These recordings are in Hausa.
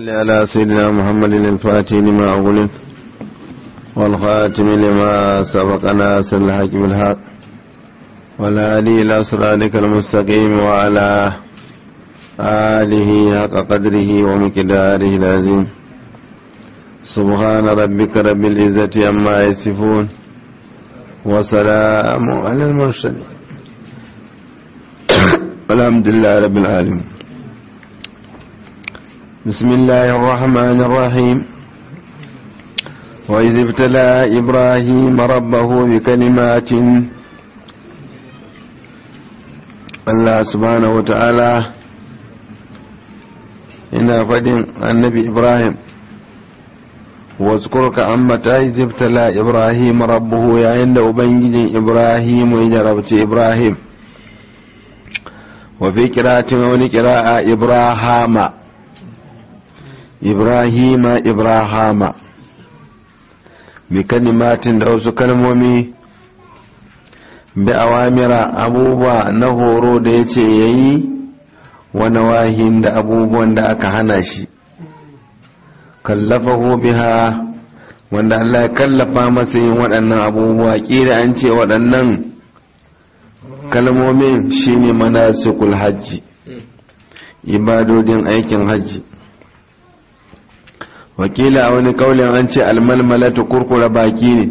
على سيدنا محمد الفاتح لما أغلق والخاتم لما سبق ناصر الحق بالحق والهادي إلى صراطك المستقيم وعلى آله حق قدره ومقداره العظيم سبحان ربك رب العزة عما يصفون وسلام على المرسلين الحمد لله رب العالمين بسم الله الرحمن الرحيم وإذ ابتلى إبراهيم ربه بكلمات الله سبحانه وتعالى إن فدن النبي إبراهيم واذكرك عما إذ ابتلى إبراهيم ربه يا عند أبنجد إبراهيم ويجربت إبراهيم وفي قراءة ونقراءة إبراهام ibrahima ibrahama bi kalimatin da wasu kalmomi bi awamira abubuwa na horo da ya ce ya yi wani wahin da abubuwan da aka hana shi kallafa biha wanda Allah ya kallafa masa yin waɗannan abubuwa ƙira an ce waɗannan kalmomin shine manasikul hajji ibadodin aikin hajji wakila a wani kaulin an ce almalmalatu kurkura baki ne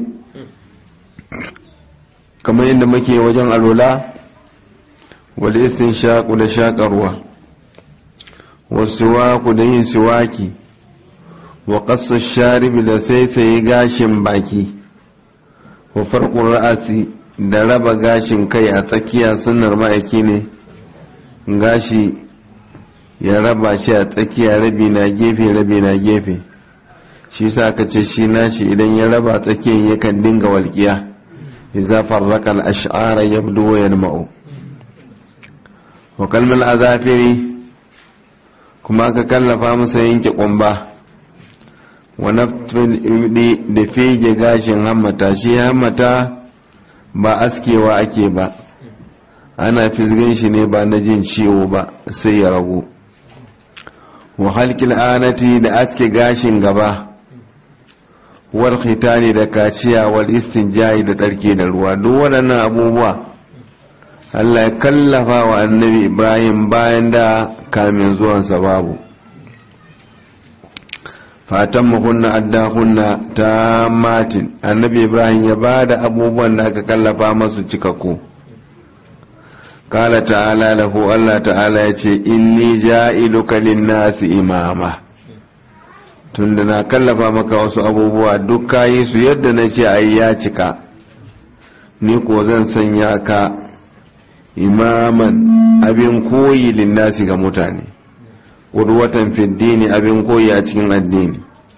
kamar yadda muke wajen alola wal shaƙu da shaƙarwa wasu waku da yin siwaki wa ƙasar sharibi da saisaye gashin baki wa farkon ra'asi da raba gashin kai a tsakiya sunar ma'aiki ne gashi ya raba shi a tsakiya rabi na gefe rabi na gefe shi sa ka ce shi nashi idan ya raba tsakiyar yakan dinga walƙiya idza farraqa al-ash'ara yabdu wa yanma'u wa kalmal azafiri kuma ka kallafa masa yanke kumba wa naftul ibdi da fege gashin hammata shi hammata ba askewa ake ba ana fisgan shi ne ba na jin ciwo ba sai ya ragu wa halkil anati da aske gashin gaba wal khitani da kaciya wal istinja'i da tsarki da ruwa duk waɗannan abubuwa Allah ya kallafa wa annabi Ibrahim bayan da kamin zuwansa babu fatan mukunna adda kunna ta matin annabi Ibrahim ya ba da abubuwan da aka kallafa masu cikakku kala ta'ala lahu Allah ta'ala ya ce inni ja'iluka lin-nasi imama tunda na kallafa maka wasu abubuwa duk kayi su yadda na ce ai ya cika ni ko zan sanya ka imaman abin koyi linnasi ga mutane ƙudwatan fiddini abin koyi a cikin addini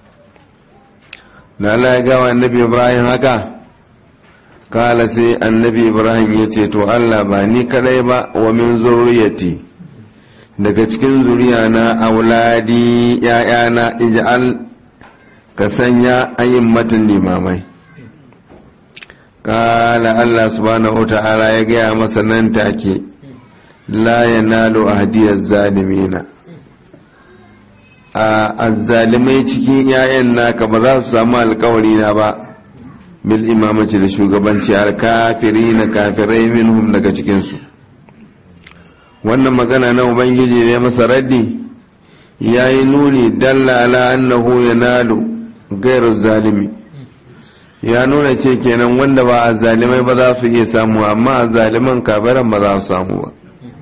da Allah ya gawa annabi Ibrahim haka kala sai annabi Ibrahim ya ce to Allah ba ni kadai ba wa min zurriyati daga cikin zuriya na auladi ‘ya'yana ija'al ka sanya ayin matan limamai ƙala Allah subhanahu wa ta'ala ya gaya masa nan take la ya nalo a hadiyar zalimina a azzalimai cikin ‘ya'yan naka ba za su samu alkawari na ba bil imamaci da shugabanci alkafiri na kafirai minhum daga cikinsu wannan magana na ubangiji ne masa raddi ya yi nuni dalla ala annahu ya nalu gairu zalimi ya nuna ce kenan wanda ba a zalimai ba za su iya samu amma a zaliman kafiran ba za su samu ba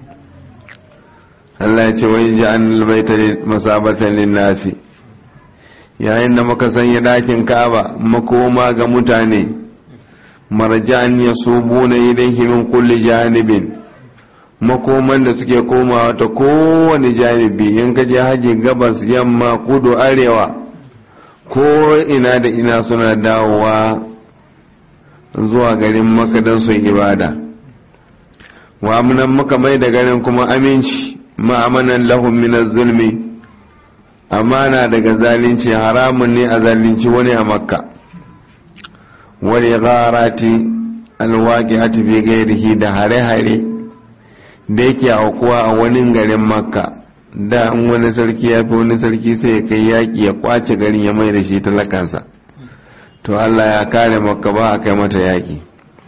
Allah ya ce wai ji an albaita masabatan linnasi yayin da muka sanya dakin kaba makoma ga mutane marjan ya subuna ilaihi min kulli janibin makoman da suke komawa ta kowane janibi in ka je haji gabas yamma kudu arewa ko ina da ina suna dawowa zuwa garin maka don su ibada wa amunan muka mai da garin kuma aminci ma'amanan lahun minar zulmi amana daga zalunci haramun ne a zalunci wani a makka wani gharati alwaƙi a tafi gairihi da hare-hare da yake aukuwa a wani garin makka da an wani sarki ya fi wani sarki sai ya kai yaƙi ya kwace garin ya mai da shi talakansa to Allah ya kare makka ba a kai mata yaƙi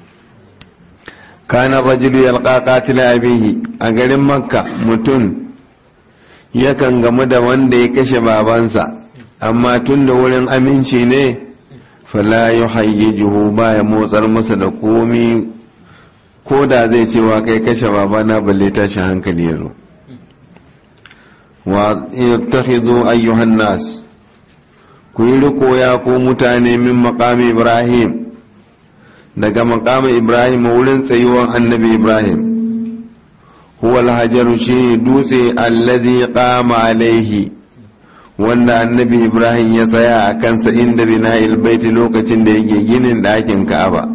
kana rajulu yalqa qatila abihi a garin makka mutum yakan gamu da wanda ya kashe babansa amma tun da wurin aminci ne fala yuhayyijuhu ba ya motsar masa da komi ko da zai cewa kai kashe babana balle tashi hankali yazo wa yattakhidhu ayyuhan nas ku yi riko ya ko mutane min maqami ibrahim daga maqami ibrahim wurin tsayuwan annabi ibrahim huwa alhajaru shi dutse allazi qama alaihi wanda annabi ibrahim ya tsaya a kansa inda bina'il baiti lokacin da yake ginin ɗakin ka'aba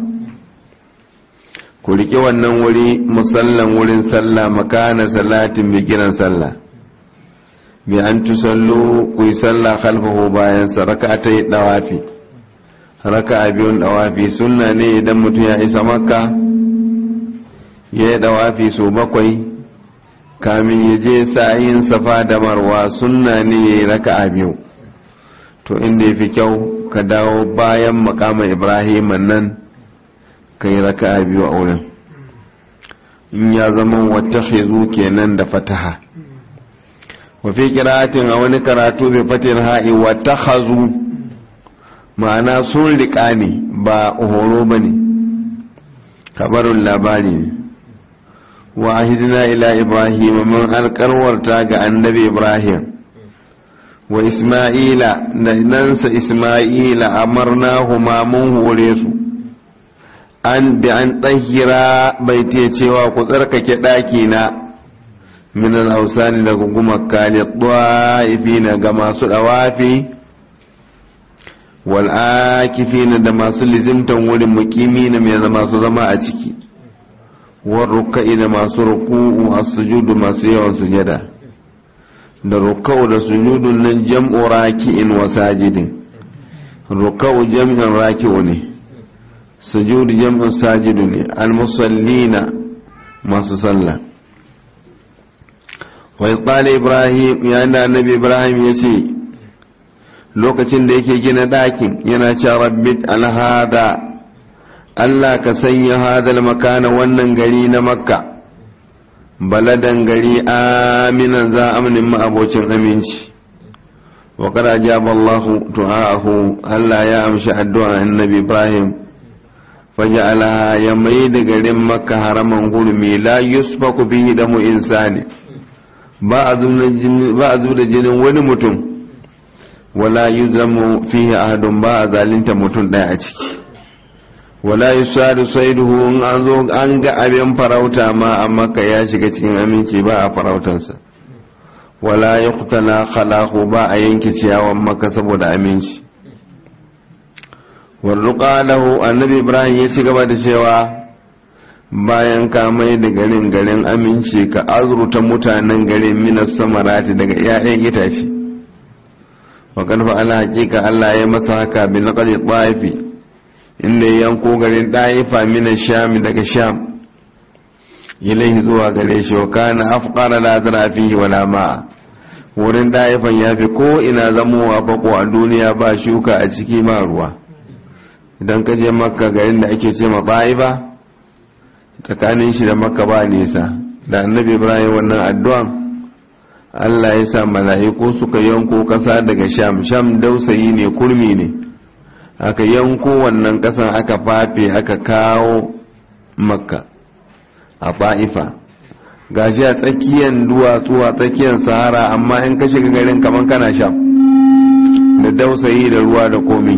ku riƙe wannan wuri musallan wurin sallah makana salatin bi kiran sallah bi an tusallu ku yi sallah khalfahu bayan sa raka yi dawafi raka biyun dawafi sunna ne idan mutum ya isa makka ya yi dawafi so bakwai kamin ya je sa'ayin safa da marwa sunna ne ya yi raka a biyu to inda ya fi kyau ka dawo bayan makama ibrahim nan ka yi raka a biyu a wurin in ya zama wata hezu kenan da fataha wafi kiratin a wani karatu bai fatin ha'i wata hazu ma'ana sun riƙa ne ba horo ba ne kabarin labari ne وعهدنا إلى إبراهيم من القرورتا النبي إبراهيم وإسماعيل ننسى إسماعيل أمرناهما منه وليسو أن بأن طهر بيتي cewa ku tsarkake ɗakina min al-awsani daga gumaka lit-ta'ifina ga masu dawafi wal akifina da masu lizimtan wurin mukimina mai masu zama a ciki warruka'i da masu ruku'u a sujudu masu yawan sujada da ruka'u da sujudun nan jam'u raki'in wa sajidin ruka'u jam'in raki'u ne sujudu jam'in sajidu ne almusallina masu sallah wai tsali ibrahim ya da annabi ibrahim ya ce lokacin da yake gina ɗakin yana ce rabbit alhada Allah ka sanya hadal makana wannan gari na makka baladan gari aminan za amnin ma'abocin aminci wa kada jaba Allah tu'ahu Allah ya amshi addu'a annabi Ibrahim faja'ala ya mai da garin makka haraman hurmi la yusfaku bihi damu insani ba a zu da jinin wani mutum wala yuzamu fihi ahadun ba a zalinta mutum ɗaya a ciki wala yusadu saiduhu in an zo an ga abin farauta ma a maka ya shiga cikin aminci ba a farautansa wala yuqtala khalahu ba a yanke ciyawan maka saboda aminci warruqa lahu annabi ibrahim ya ci gaba da cewa bayan ka mai da garin garin aminci ka azruta mutanen garin minas samarati daga 'ya'yan itace wa kan fa ala hakika Allah ya masa haka bi naqdi ta'ifi inda ya yanko garin ɗaifa mina sham daga sham ilaihi zuwa gare shi wa kana afqara la zara fihi wala ma wurin ɗaifan ya fi ko ina zamowa fako a duniya ba shuka a ciki ba ruwa idan ka je makka garin da ake ce ma ɗaifa tsakanin shi da makka ba nisa da annabi ibrahim wannan addu'an Allah ya sa mala'iku suka yanko ƙasa daga sham sham dausayi ne kurmi ne aka yanko wannan kasan aka fafe aka kawo makka a fa'ifa gashi a tsakiyar duwatsu a tsakiyar sahara amma in ka shiga garin kamar kana sha da dausayi da ruwa da komi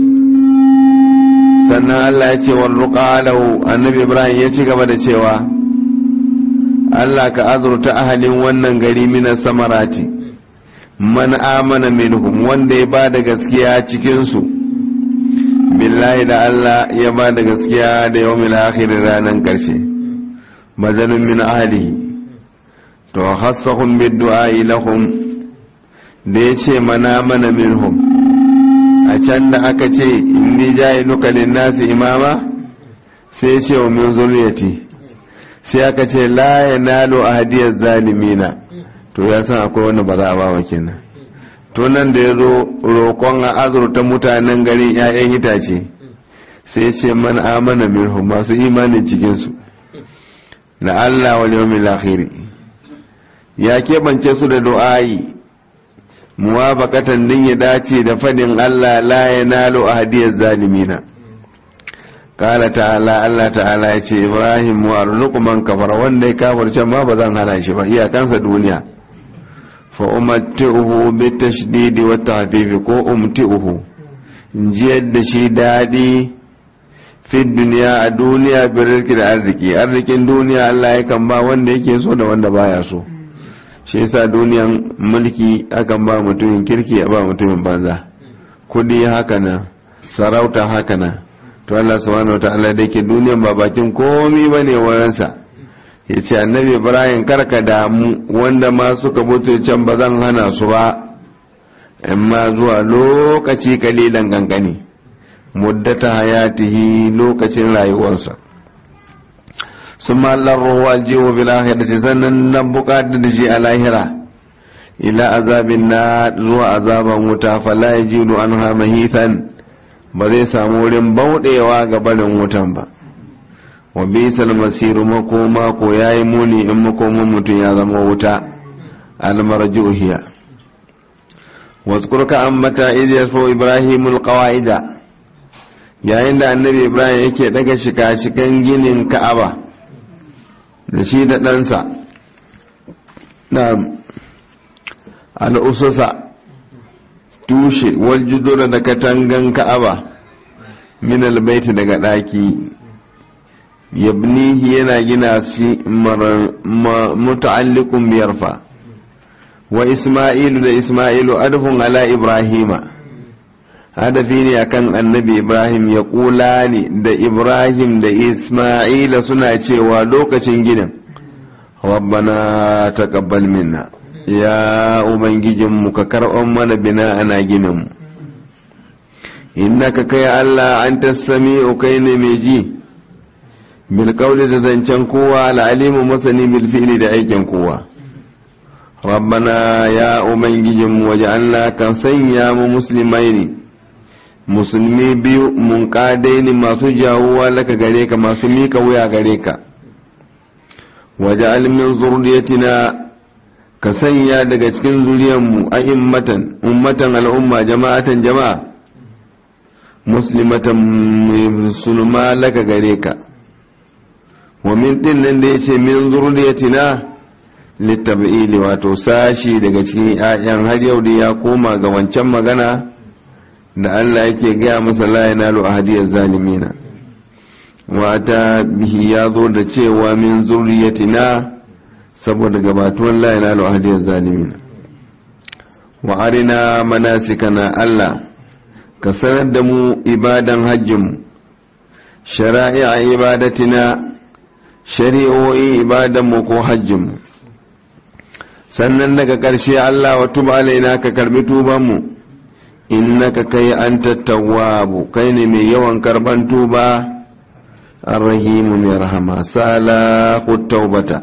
sannan Allah ya ce warruƙalau annabi ibrahim ya ci gaba da cewa Allah ka azurta ahalin wannan gari mina samarati man amana minhum wanda ya ba da gaskiya cikinsu billahi da Allah ya ba da gaskiya da yau akhir ranar ƙarshe majalun min ahlihi to hassahum biddu'a lahum da ya ce mana mana minhum a can da aka ce inni ja'iluka lin-nasi imama sai ya ce wa min zuriyati sai aka ce la yanalu ahdiyaz zalimina to ya san akwai wanda ba za a bawa kenan to nan da ya zo roƙon a azurta mutanen garin 'ya'yan itace sai ce man amana minhu masu imanin cikinsu na Allah wal yawmil akhir ya keɓance su da du'a'i muwafaqatan din ya dace da fadin Allah la yanalu ahadiyaz zalimina kala ta'ala Allah ta'ala ya ce Ibrahim wa arzuqu man kafara wanda ya kafirce ma ba zan hana shi ba iyakansa duniya fa umatti'uhu bi tashdidi wa tahdhif ko umti'uhu jiyar da shi dadi fi duniya a duniya bi rizqi da arziki arzikin duniya Allah yakan ba wanda yake so da wanda baya so shi yasa duniyan mulki akan ba mutumin kirki a ba mutumin banza kudi haka nan sarauta haka nan to Allah subhanahu wataala da yake duniyan ba bakin komi bane wurinsa ya ce annabi ibrahim karka damu wanda ma suka mutu can ba zan hana su ba amma zuwa lokaci kalilan gangane muddata hayatihi lokacin rayuwarsa sun mallar ruwa aljihu bil akhirati sannan nan bukatar da shi a lahira ila azabin na zuwa azaban wuta fala yajidu anha mahitan ba zai samu wurin bauɗewa ga barin wutan ba wa bisal masiru makoma ko yayi muni in makoman mutum ya zama wuta almarjuhiya wazkurka ambata idh yasfu ibrahimul qawaida yayin da annabi ibrahim yake daga shika-shikan ginin ka'aba da shi da ɗansa na al'ususa tushe waljudura da katangan ka'aba min albaiti daga ɗaki yabnihi yana gina shi muta'alliqun biyarfa wa isma'ilu da isma'ilu adhun ala ibrahima hadafi ne akan annabi ibrahim ya kula ne da ibrahim da isma'ila suna cewa lokacin ginin rabbana taqabbal minna ya ubangijinmu ka karɓar mana bina ana gininmu innaka kai allah an tassami kai ne mai ji bilkauli da zancen kowa al'alimu masani bilfili da aikin kowa rabbana ya ubangijinmu waje allah kan sanya mu musulmai ne musulmi biyu mun kadai ne masu jawuwa laka gare ka masu mika wuya gare ka waje alimin zurriyatina ka sanya daga cikin zuriyanmu a immatan ummatan al'umma jama'atan jama'a muslimatan musulma laka gare ka wa min din nan da yace min zurriyatina litab'ili wato sashi daga cikin 'ya'yan har yau da ya koma ga wancan magana da Allah yake gaya masa la yanalu ahadiyaz zalimina wata bihi ya zo da cewa min zurriyatina saboda gabatuwan la yanalu ahadiyaz zalimina wa arina manasikana Allah ka sanar da mu ibadan hajjinmu shara'i'a ibadatina shari'o'i ibadanmu ko hajjinmu sannan daga ƙarshe Allah wa tuba alaina ka karbi tubanmu innaka kai anta tawwabu kai ne mai yawan karban tuba arrahimu mai rahama salaqut taubata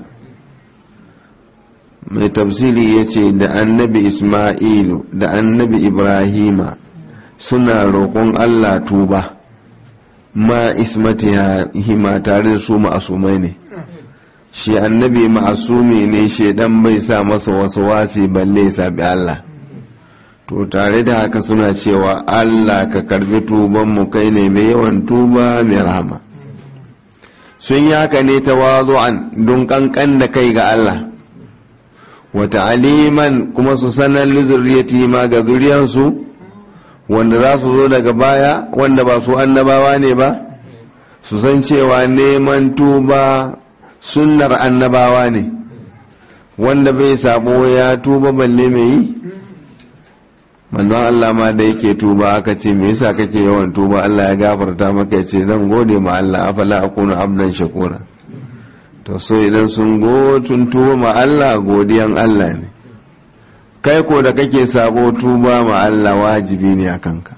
mai tafsiri yace da annabi isma'ilu da annabi ibrahima suna roƙon Allah tuba ma ismatihima tare da su ma'asumai ne shi annabi ma'asumi ne shedan bai sa masa wasu wasi balle sabi Allah to tare da haka suna cewa Allah ka karbi tubanmu kai ne mai yawan tuba mai rahama sun yi haka ne tawazu'an don kankan da kai ga Allah wata aliman kuma su sanar lizurriyati ma ga zuriyarsu wanda za su zo daga baya wanda ba su annabawa ne ba su san cewa neman tuba sunnar annabawa ne wanda bai sabo ya tuba balle mai yi manzon Allah ma da yake tuba aka ce me yasa kake yawan tuba Allah ya gafarta maka ya ce zan gode ma Allah afala akunu abdan shakura to so idan sun gotun tuba ma Allah godiyan Allah ne kai ko da kake sabo tuba ma Allah wajibi ne a kanka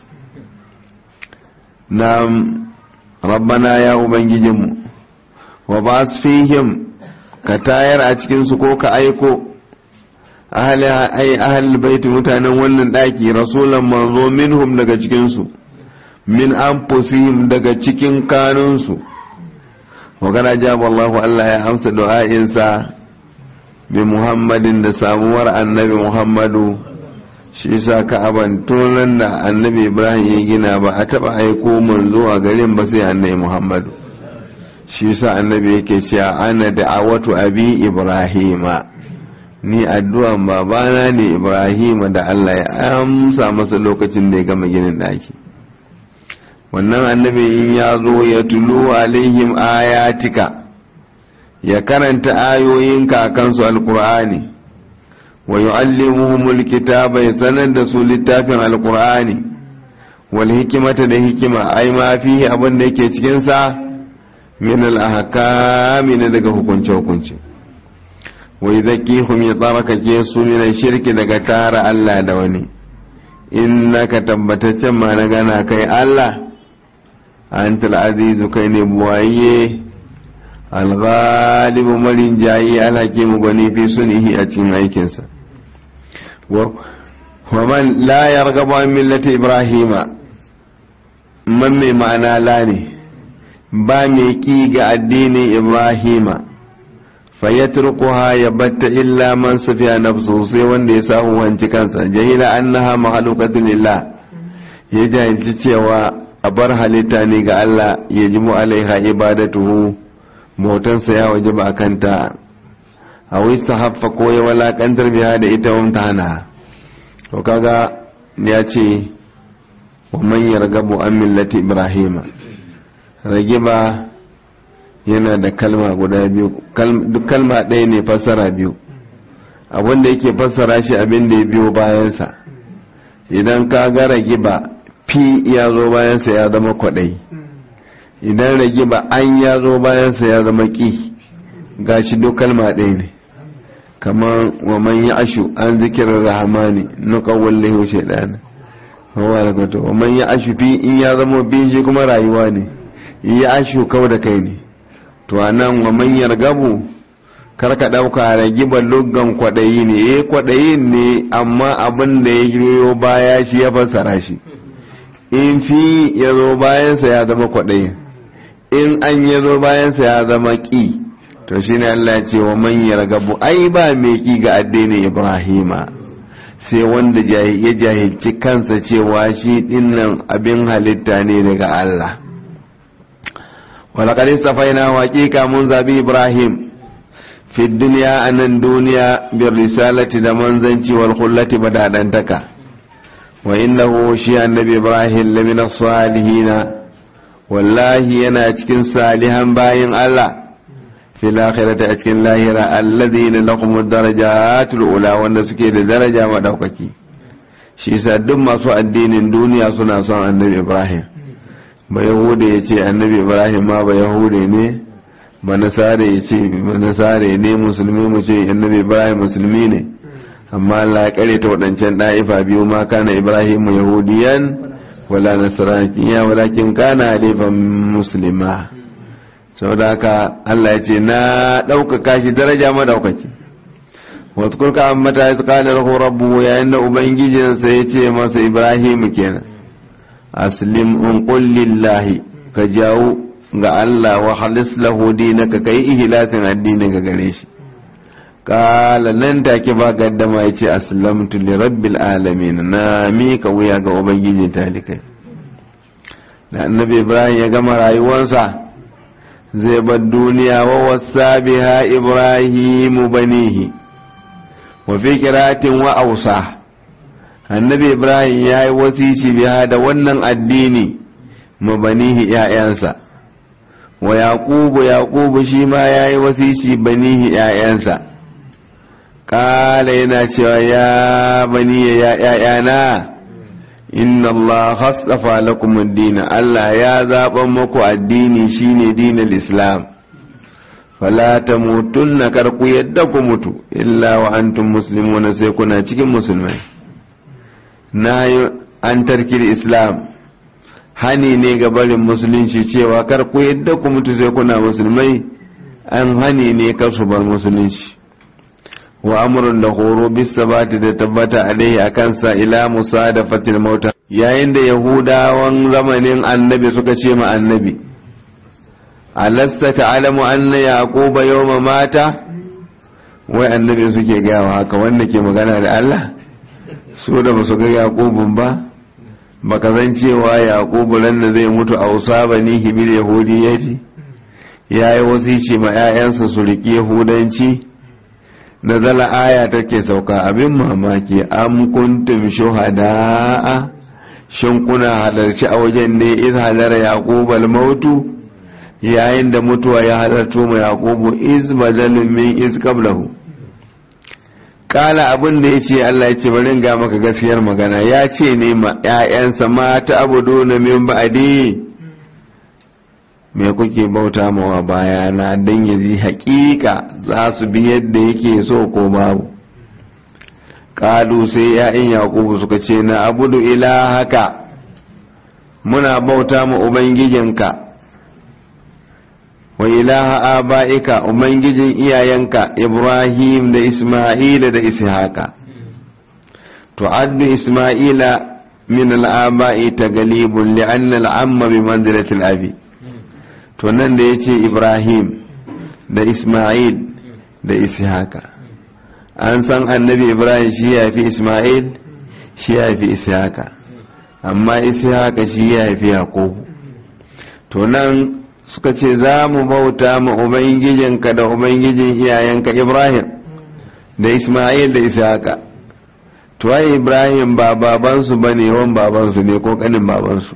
na rabbana ya ubangijinmu wa ba fihim ka tayar a cikinsu ko ka aiko ahli ay ahli baiti mutanen wannan daki rasulan manzo minhum daga cikin su min anfusihim daga cikin kanunsu wa kana jaba Allahu Allah ya amsa du'a'insa bi Muhammadin da samuwar annabi Muhammadu shi sa ka'aban tunan da annabi Ibrahim ya gina ba a taba aiko manzo a garin ba sai annabi Muhammadu shi sa annabi yake cewa ana da'awatu abi Ibrahima ni addu'an babana ne Ibrahima da Allah ya amsa masa lokacin da ya gama ginin daki wannan annabi in ya zo ya tulu alaihim ayatika ya karanta ayoyinka a kansu alkur'ani wa yu'allimuhumul kitaba ya sanar da su littafin alkur'ani wal hikimata da hikima ai ma fihi abin da yake cikin sa min al ahkami na daga hukunce hukunce wa yuzakkihum ya tsarkake su min shirki daga tara Allah da wani innaka tabbataccen ma na gana kai Allah أنت العزيز كين بوايه الغالب مرين جاي الحكيم بني في سنه أتين أيكنسا ومن لا يرغب عن ملة إبراهيم من معنى لاني بامي كيغ الدين إبراهيم فيتركها يبت إلا من سفيا نفسه سيوان ديساه وانتكانسا جهل أنها مخلوقة لله يجب تتوى a bar halitta ne ga Allah ya ji alaiha ibadatuhu bautansa ya waje ba kanta a wista haffa ko ya walakantar biya da ita wamta hana to kaga ya ce wa man yargabu an millati ibrahima ragiba yana da kalma guda biyu duk kalma ɗaya ne fassara biyu abinda yake fassara shi abin da ya biyo bayansa idan ka ga ragiba fi ya zo bayansa ya zama kwaɗai idan rage ba an ya zo bayansa ya zama ƙi ga shi duk kalma ɗaya ne kamar wa man ya ashu an zikirar rahamani na ƙawon lehu shaidana hawa da kwato wa man ya ashu fi in ya zama bin shi kuma rayuwa ne ya ashu kau da kai ne to a nan wa man yargabu karka ɗauka rage ba lugan kwaɗayi ne eh kwaɗayin ne amma abin da ya biyo baya shi ya fassara shi in fi ya zo bayansa ya zama kwaɗayi in an ya zo bayansa ya zama ƙi to shi ne Allah ce wa manyar gabu ai ba mai ƙi ga addinin ibrahima sai wanda ya jahilci kansa cewa shi dinnan abin halitta ne daga Allah walaƙar safaina waƙiƙa mun zabi ibrahim fi duniya a nan duniya bin risalati da manzanci wal kullati badadantaka wa innahu shi annabi ibrahim lamina salihina wallahi yana cikin salihan bayin Allah fil akhirati a cikin lahira alladhina lahum darajatul ula wanda suke da daraja madaukaki shi yasa duk masu addinin duniya suna son annabi ibrahim ba yahuda ya ce annabi ibrahim ma ba yahude ne ba nasare ya ce ba nasare ne musulmi mu ce annabi ibrahim musulmi ne amma Allah ya kare ta waɗancan ɗa'ifa biyu ma kana Ibrahim yahudiyan wala nasraniya walakin kana halifan muslima saboda haka Allah ya ce na ɗaukaka shi daraja madaukaki wasu kurka an mata ya tsakanin rahu rabu yayin da ubangijinsa ya ce masa Ibrahim kenan aslim in kullillahi ka jawo ga Allah wa halis lahu dinaka kai ihlasin addinin ka gare shi kala nan take ba gaddama ya ce aslamtu li rabbil alamin na mika wuya ga ubangijin talikai da annabi ibrahim ya gama rayuwarsa zai bar duniya wa wasa biha ibrahimu banihi wa fi kiratin wa ausa annabi ibrahim ya yi wasici biha da wannan addini mabanihi ‘ya'yansa wa yaƙubu yaƙubu shi ma ya yi wasici banihi ‘ya'yansa ƙala yana cewa ya bani ya ‘ya'yana inna Allah hasafa lakum addini Allah ya zaɓan muku addini shine dinin islam fala tamutunna karku yadda ku mutu illa wa antum muslimuna sai kuna cikin musulmai na yi an tarkir islam hani ne ga barin musulunci cewa kar ku yadda ku mutu sai kuna musulmai an hani ne kar su bar musulunci wa amrun da horo bisabati da tabbata alaihi a kansa ila musa da fatil mauta yayin da yahudawan zamanin annabi suka ce ma annabi alasta ta'alamu anna yaquba yawma mata wai annabi suke gawa haka wanda ke magana da Allah su da basu ga yaqubun ba baka zan cewa yaqubu ran da zai mutu a usabani hibil yahudiyati yayi wasici ma 'ya'yansa su riƙe yahudanci da zala aya take sauka abin mamaki am kuntum shuhada'a shin kuna halarci a wajen ne iz halara yaqubal mautu yayin da mutuwa ya halarto ma yaqubu iz badalun min iz qablahu kala abin da yace Allah ya ce bari ga maka gaskiyar magana ya ce ne ma ƴaƴansa mata abuduna min ba'di me kuke bauta mawa bayana don ya ji hakika za su bi yadda yake so ko babu kalu sai ya'yan yakubu suka ce na abudu haka muna bauta ma ubangijinka wa ilaha aba'ika ubangijin iyayenka ibrahim da isma'ila da ishaqa to addu isma'ila min al'aba'i tagalibun li'anna al'amma bi manzilatil abi to nan da ya ce ibrahim da ismail da ishaka an san annabi ibrahim shi ya fi ismail shi ya fi ishaka amma ishaka shi ya fi yakubu to nan suka ce za mu bauta ma ubangijinka da ubangijin iyayenka ibrahim da ismail da ishaka to ai ibrahim ba babansu ba ne wan babansu ne ko kanin babansu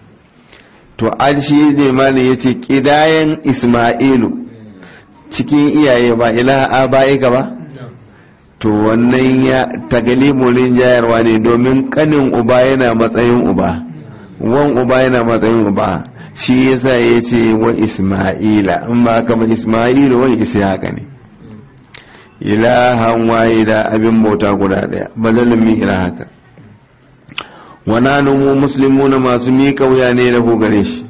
to an shi ne malin ya ce ƙidayen ismailu cikin iyaye ba ilaha ba'ika ba to wannan ya tagalibulin jayarwa ne domin kanin uba yana matsayin uba wan uba yana matsayin uba shi yasa ya ce wa ismaila in ba kama ismailu wani haka ne ilahan waye da abin bauta guda daya bazalin min ilahaka wana mu muslimuna masu miƙa wuya ne da gare shi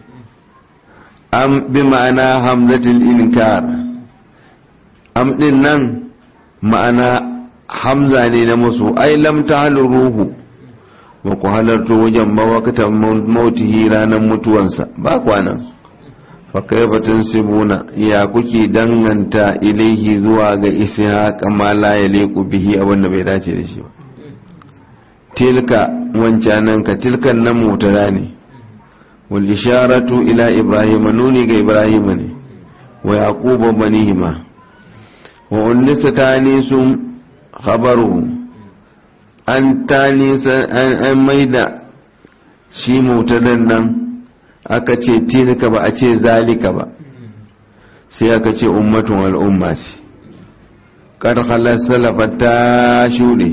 am bi ma'ana hamzatul inkar am din nan ma'ana hamza ne na musu ai lam tahlu ruhu ba ku halarto wajen ba wakatan mautihi ranar mutuwansa ba kwanan fa kaifa tansibuna ya kuke danganta ilaihi zuwa ga ishaq ma la yaliqu bihi abinda bai dace da shi ba tilka wancanan ka tilkan nan mutara ne wal isharatu ila ibrahim nuni ga ibrahim ne wa yaquba banihima wa unnisa tanisun khabaru an tanisa an maida shi mutadan nan aka ce tilka ba a ce zalika ba sai aka ce ummatun al'umma ce kar khalas salafat ta shuɗe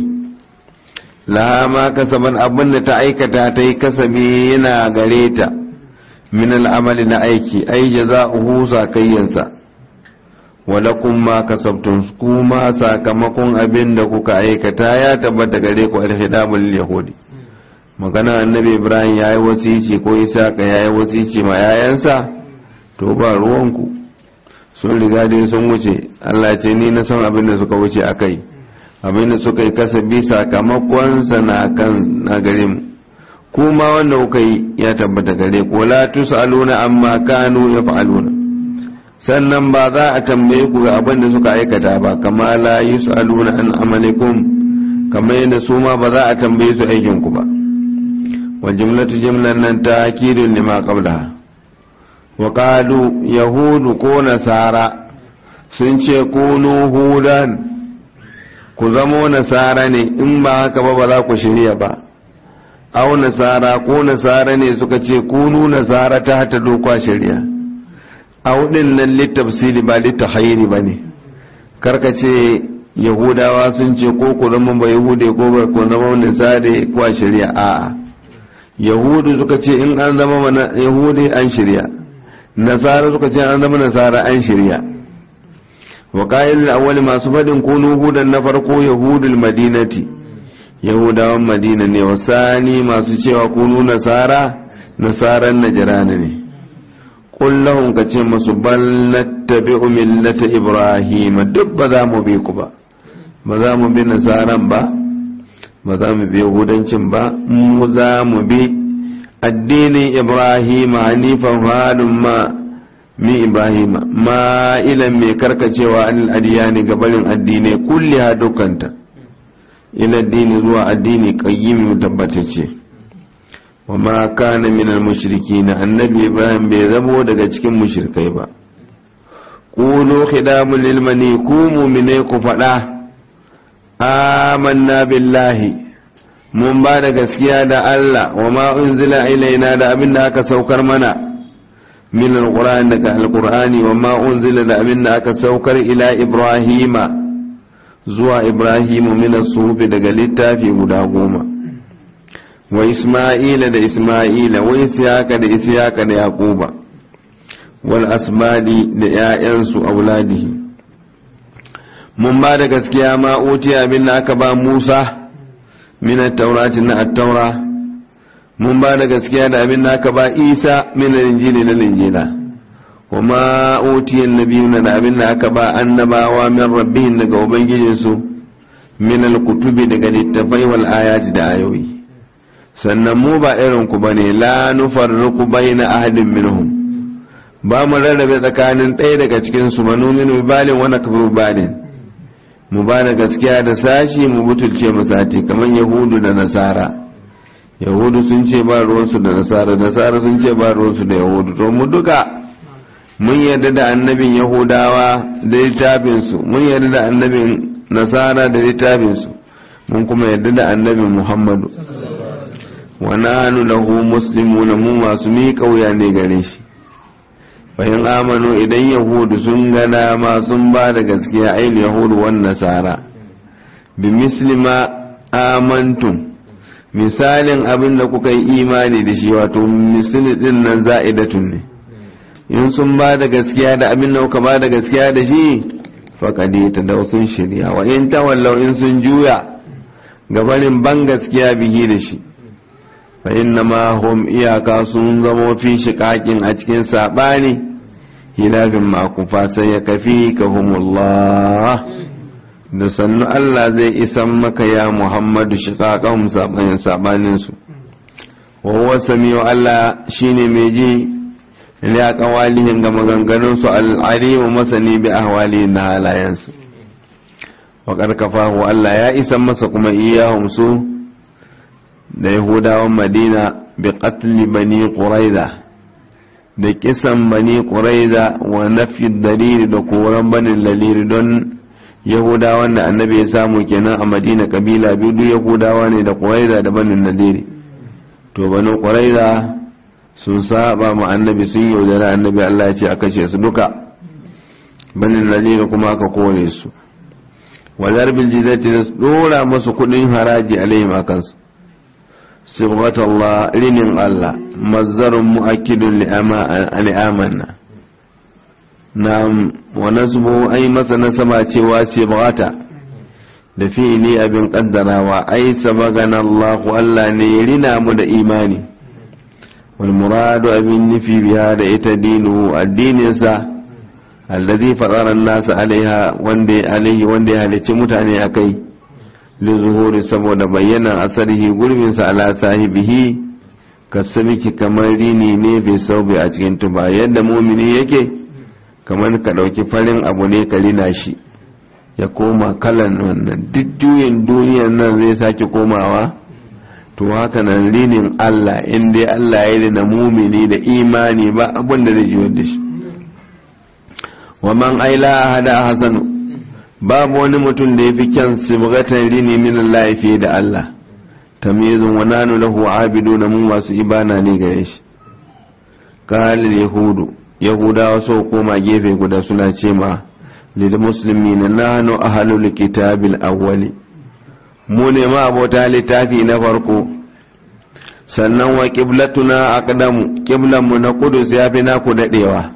laha ma kasaban abin da ta aikata ta yi kasabi yana gare ta min al'amali na aiki ai jaza'uhu sakayyansa walakum ma kasabtum kuma sakamakon abin da kuka aikata ya tabbata gare ku alhidabul yahudi magana annabi ibrahim yayi wasici ko isaka yayi wasici ma yayansa to ba ruwanku sun riga dai sun wuce Allah ce ni na san abin da suka wuce akai abin da suka yi kasabi sakamakonsa na kan na gare mu kuma wanda kuka yi ya tabbata gare ku la tusaluna amma kanu yaf'aluna sannan ba za a tambaye ku ga abin da suka aikata ba kama la yusaluna an amalikum kamar yadda su ma ba za a tambaye su aikin ku ba wa jumlatu jumlan nan ta'kidun lima qablaha wa qalu yahudu ko nasara sun ce kunu hudan ku zamo nasara ne in ba haka ba ba za ku shirya ba au nasara ko nasara ne suka ce kunu nasara ta hata dokwa shirya au din nan littafsili ba littahayiri ba ne karka ce yahudawa sun ce ko ku zama ba yahude ko ba ku zama nasara ko a shirya a'a yahudu suka ce in an zama mana yahude an shirya nasara suka ce an zama nasara an shirya wa ƙa'ilul awwali masu faɗin kunu hudan na farko yahudul madinati yahudawan madina ne wasani masu cewa kunu nasara nasaran najirana ne kullahun ka ce masu bal nattabi'u millata ibrahim duk ba za mu bi ku ba ba za mu bi nasaran ba ba za mu bi yahudancin ba mu za mu bi addinin ibrahim hanifan halin ma mi ibrahim ma ilan mai karkacewa anil adiyani gabarin addinai kulli ha dukanta ila addini zuwa addini qayyim tabbatacce wa ma kana min al mushrikin annabi ibrahim bai zamo daga cikin mushrikai ba qulu khidamul lil mani ku mu'mine ku fada amanna billahi mun ba da gaskiya da Allah wa ma unzila ilaina da abin da aka saukar mana min alqur'ani daga alqur'ani wa ma unzila da abin da aka saukar ila ibrahima zuwa ibrahimu min as-suhuf daga littafi guda goma wa isma'ila da isma'ila wa ishaqa da ishaqa da yaquba wal asbadi da ƴaƴansu auladihi mun ba da gaskiya ma utiya abin da aka ba Musa min at-taurati na at-taura mun ba da gaskiya da abin da aka ba Isa min al-injili na injila kuma utiyan nabiyuna da abin da aka ba annabawa min rabbihim daga ubangijinsu min al-kutubi daga littafai wal ayati da ayoyi sannan mu ba irin ku bane la nufarriqu baina ahadin minhum ba mu rarrabe tsakanin ɗaya daga cikin su manumin balin wa nakfuru balin mu ba da gaskiya da sashi mu butulce mu sati kamar yahudu da nasara yahudu sun ce ba ruwansu da nasara nasara sun ce ba ruwansu da yahudu to mu duka mun yarda da annabin yahudawa da littafinsu mun yarda da annabin nasara da littafinsu mun kuma yarda da annabin muhammadu wa nanu lahu muslimuna mu masu miƙa wuya ne gare shi bayan amanu idan yahudu sun gana ma sun ba da gaskiya ainihin yahudu wan nasara bi mislima amantum misalin abin da kuka yi imani da shi wato misali din nan za'idatun ne in sun ba da gaskiya da abin da kuka ba da gaskiya da shi faƙadi ta da sun shirya wa in tawallau in sun juya gabanin ban gaskiya bihi da shi fa inna ma hum iyaka sun zamo fi shiƙaƙin a cikin saɓani hilafin makufa sai ya kafi ka humullah da sannu Allah zai isan maka ya Muhammadu shiƙaƙan saɓanin saɓaninsu wa huwa samiyu Allah shine mai ji ya kawalihin ga maganganunsu al'arimu masani bi ahwali na halayensu wa karkafahu Allah ya isan masa kuma iyahum su da yahudawan madina bi qatli bani quraiza da kisan bani quraiza wa nafi dalili da koran banin laliri don yahudawan da annabi ya samu kenan a madina kabila biyu duk yahudawa ne da quraiza da banin nadiri to bani quraiza sun saba ma annabi sun yaudara annabi Allah ya ce a kashe su duka banin lalira kuma aka kore su wazar biljizati da dora masu kudin haraji alaihim a kansu sibghat Allah rinin Allah mazzarun mu'akkidun li'amanna na wa nasbu ai masa nasaba cewa sibghata da fi'ili abin kaddarawa ai sabagana Allah Allah ne ya rina mu da imani والمراد أبن نفي بهذا إتدينه الدين سا الذي فطر الناس عليها وندي عليه وندي عليه متعني أكي لظهور سبود بينا أثره قرب على صاحبه kasabiki kamar rini ne bai saube a cikin tuba yadda mumini yake kamar ka ɗauki farin abu ne ka rina shi ya koma kalan wannan duk juyin duniyan nan zai sake komawa to haka nan rinin Allah in dai Allah ya rina mumini da imani ba abin da zai jiwar da shi wa man aila hada hasanu babu wani mutum da ya fi kyan sibgatan rini min Allah fiye da Allah tamyizun wa nanu lahu abiduna mu masu ibana ne gare shi kalil yahudu yahudawa so koma gefe guda suna ce ma lil muslimin nahnu ahlul kitabil awwali mu ne ma abota littafi na farko sannan wa qiblatuna aqdamu qiblanmu na kudus ya fi naku dadewa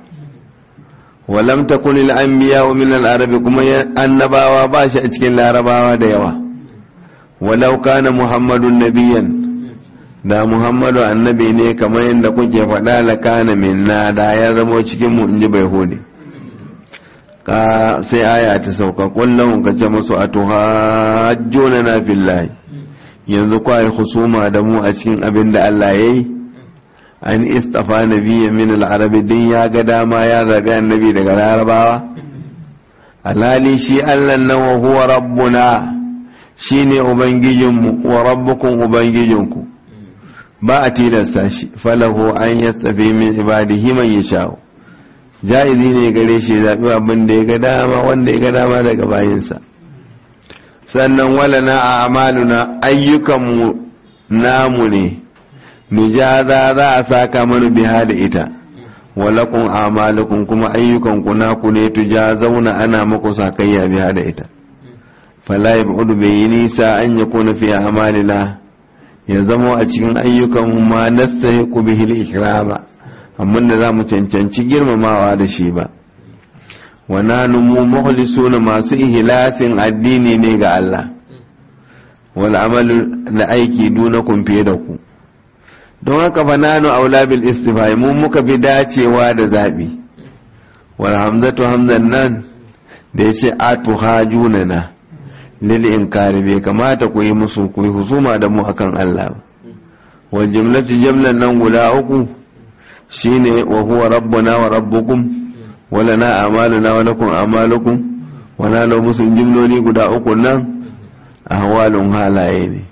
wa lam takun al anbiya min al arabi kuma annabawa ba shi a cikin larabawa da yawa walau kana muhammadun nabiyan da muhammadu annabi ne kamar yadda kuke faɗa la kana minna da ya zamo cikin mu inji bai hode sai aya ta sauka kullum ka ce musu a tuhajjuna na fillahi yanzu kwaye husuma da mu a cikin abin da Allah ya yi an istafa nabiyya min al-arabi din ya ga dama ya zabi annabi daga larabawa alhali shi Allah nan wa huwa rabbuna shine ubangijinmu wa rabbukum ubangijinku ba a tilasta shi falahu an yastafi min ibadihi man yasha'u ja'izi ne gare shi zaɓi abin da ya ga dama wanda ya ga dama daga bayinsa sannan wala na a amaluna ayyukanmu namu ne nujaza za a saka mana biha da ita walakun amalukun kuma ayyukanku naku ne tuja zauna ana muku sakayya biha da ita fala ya bu'udu bai yi nisa an ya kuna fiye amalina ya zama a cikin ayyukan ma nasta ku bihil ikrama amma da za mu cancanci girmamawa da shi ba wana numu mukhlisuna masu ihlasin addini ne ga Allah wal amalu da aiki dunakun fiye da ku don haka fa nanu aula bil istifai mu muka fi dacewa da zabi wal hamzatu hamzan nan da yace atu hajunana lil inkari bai kamata ku yi musu ku yi husuma da mu akan Allah wal jumlatu jamlan nan guda uku shine wa huwa rabbuna wa rabbukum wa lana a'maluna wa lakum a'malukum wa nalo musu jimloli guda uku nan ahwalun halaye ne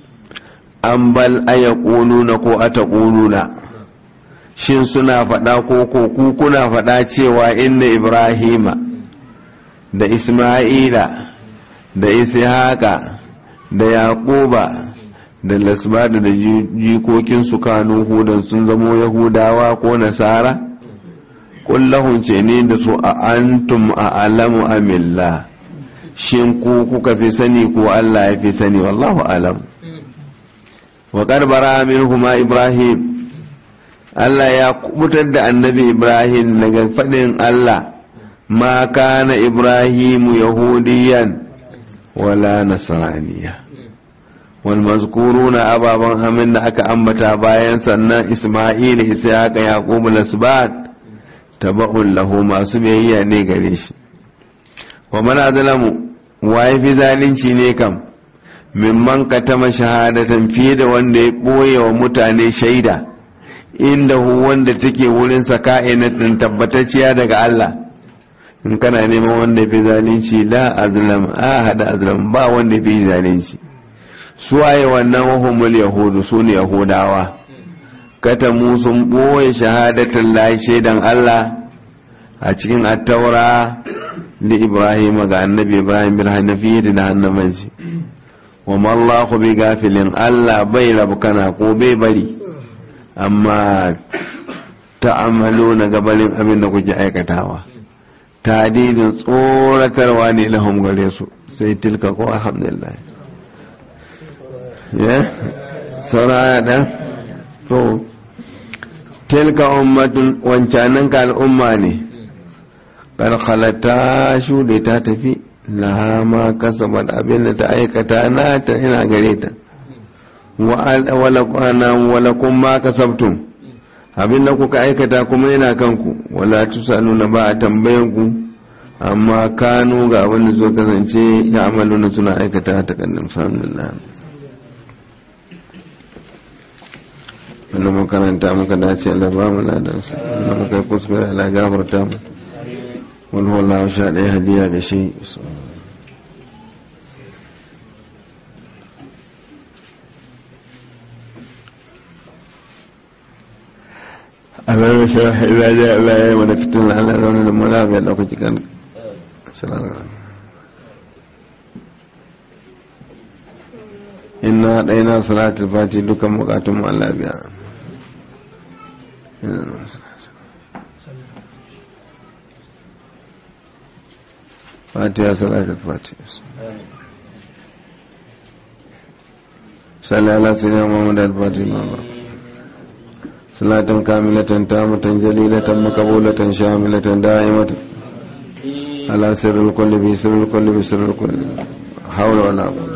an bal ayaquluna ko ataquluna shin suna faɗa ko ko ku kuna faɗa cewa inna ibrahima da isma'ila da ishaqa da yaquba da lasbada da jikokinsu kanu hudan sun zamo yahudawa ko nasara kullahun ce ne da su a antum a alamu amilla shin ku kuka fi sani ko Allah ya fi sani wallahu alam wa karbara minhuma ibrahim Allah ya kubutar da annabi ibrahim daga faɗin Allah ma kana ibrahimu yahudiyan wala nasraniya والمذكورون أبابا همن أكا أمتا باين سنة إسماعيل إسحاق يعقوب الأسباط تبع له ما سبيه نيغريش ومن أظلم waye fi zalunci ne kam mimman katama shahadatan fiye da wanda ya ɓoye wa mutane shaida inda hu wanda take wurin sa ka'inatin tabbatacciya daga Allah in kana neman wanda fi zalunci la azlam a hada azlam ba wanda fi zalunci su waye wannan wahumul yahudu su ne yahudawa katamu sun ɓoye shahadatan lahi shaidan Allah a cikin attaura da ibrahim ga annabi ibrahim bil hanafiyyah da hannamanci wa mallahu bi gafilin Allah bai rabu kana ko bai bari amma ta'amalu na gabanin abin da kuke aikatawa tadidin tsoratarwa ne lahum gare su sai tilka ko alhamdulillah ya sauraya da to tilka ummatun wancanin ka al'umma ne karkalata shuɗe ta tafi laha ma kasabat abin da ta aikata na ta ina gare ta wala kun ma kasabtun abin da kuka aikata kuma yana kanku wala tusalu na ba a tambayan ku amma kanu ga abin da so kasance ya amalu na suna aikata ta kannin alhamdulillah wanda makaranta muka dace Allah ba mu ladansa wanda muka yi kuskure Allah gafarta mu wani wallahu sha ɗaya hadiya ga shi Allah ya sha ila ja Allah ya yi wani fitin Allah ya wani da mula ya ɗauka jikan inna ɗaina salatul fati dukan bukatun mu Allah biya فاتحة صلاة الفاتحة صلى على سيدنا محمد الفاتح ما صلاة كاملة تامة جليلة مقبولة شاملة دائمة على سر الكل بسر الكل بسر الكل حول ولا قوة